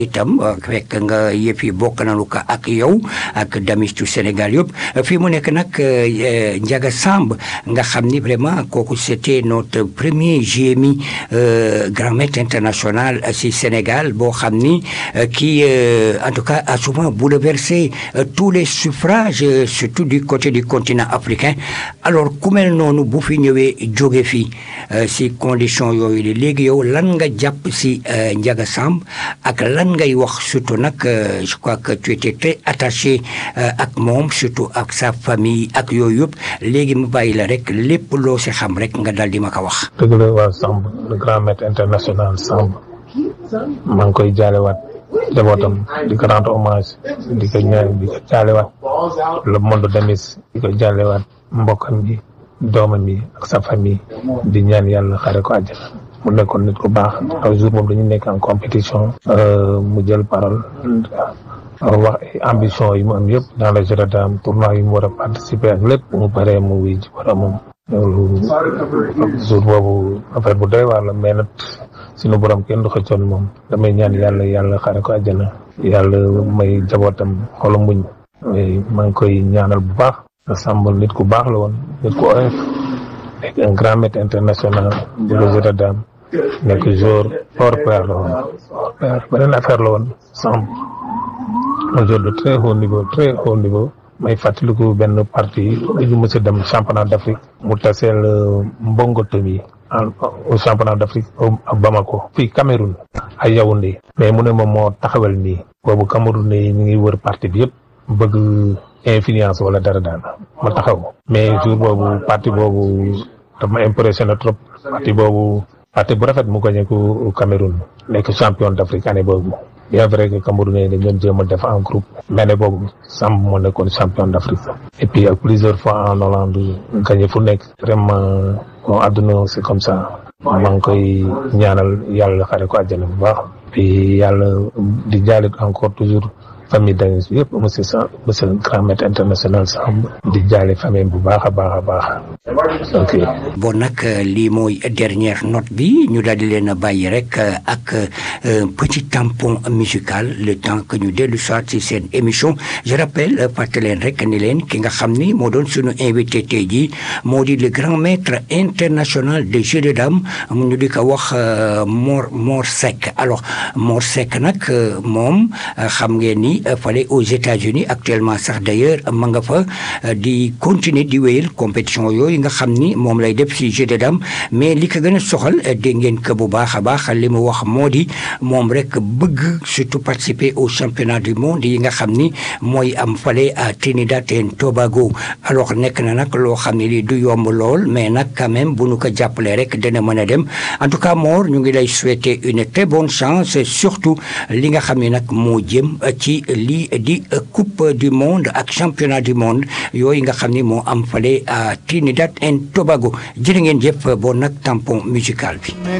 itam fekk nga yëf yi bokk nañu ko ak yow ak damistu Sénégal yëpp fii mu nekk nag Ndiaga Samb nga xam ni vraiment kooku c'était notre premier GMI grand maître international si Sénégal boo xam ni qui en tout cas a souvent bouleversé tous les suffrages surtout du côté du continent africain alors ku mel noonu bu fi ñëwee jóge fii si condition yooyu li léegi yow lan nga jàpp si Ndiaga Samb ak lan ngay wax surtout nag je crois que tu étais très attaché ak moom surtout ak sa famille ak yooyu yëpp léegi mu bàyyi la rek lépp loo si xam rek nga dal di ma ko wax. dëgg la waa Samb le grand maître international Samb maa ngi koy jaalewaat njabootam di ko rendre hommage di ko ñaan di ko jaalewaat le monde demis di ko jaalewaat mbokkam yi doomam yi ak sa famille di ñaan yàlla xare ko àjjana mu nekkoon nit ku baax un jour boobu dañu nekk en compétition mu jël parole wax ambition yi mu am yëpp dans le jeu de dames tournoi yi mu war a participer ak lépp mu paree mu wuy ji boromam loolu jour boobu affaire bu doy waar la mais nag suñu borom kenn du xëccoon moom damay ñaan yàlla yàlla xare ko àjjana yàlla may jabootam xolu muñ maa ngi koy ñaanal bu baax Samb nit ku baax la woon nit ku oyof nekk un grand maître international bu le jeu de dames nekk joueur hors pair la woon hors pair beneen affaire la woon Samb un joueur de très haut niveau très haut niveau may fàttaliku benn partie dañu mës a dem championnat d'Afrique mu taseel Mbongo Tomi au championnat d'Afrique ak Bamako fii Cameroun ay Yaoundé mais mu ne moom moo taxawal nii boobu Cameroun ne ñu ngi wër partie bi yëpp bëgg influence wala dara daan ma taxaw mais jour boobu partie boobu dama impressionné trop partie boobu partie bu rafet mu gagné ko Cameroun nekk champion d'Afrique année boobu bien vrai que Camerounais dañ doon jéem a def en groupe mais année boobu Samb moo nekkoon champion d'Afrique et puis ak plusieurs fois en Hollande gagné fu nekk vraiment bon àdduna c'est comme ça maa ngi koy ñaanal yàlla xare ko àjjana bu baax puis yàlla di jaalit encore toujours famille danis bi yëpp monsieur sa monsieur grand maître international Samb di jaale famille bu baax a baax a baax ok bon nag lii mooy dernière note bi ñu daal di leen a bàyyi rek ak petit tampon musical le temps que ñu dellu soit ci seen émission je rappelle fàttali leen rek ni leen ki nga xam ni moo doon suñu invité tey jii moo di le grand maître international de jeu de dames mu ñu di ko wax Mor Mor Seck alors Mor Seck nag moom xam ngeen ni fale aux États-Unis actuellement sax d'ailleurs ma nga fa di continuer di wéyal compétition yooyu nga xam ni moom lay def ci jeu de dames mais li ko gën a soxal dégg ngeen ko bu baax a baax li mu wax moo di moom rek bëgg surtout participer au championnat du monde yi nga xam ni mooy am fale à Trinidad et Tobago alors nekk na nag loo xam ne lii du yomb lool mais nag quand même bu nu ko jàppalee rek dana mën a dem en tout cas Mor ñu ngi lay souhaiter une très bonne chance surtout li nga xam ne nag moo jëm ci lii di coupe du monde ak championnat du monde yooyu nga xam ni moo am fale à Trinidad et Tobago jërë ngeen jëf bon nag tampon musical bi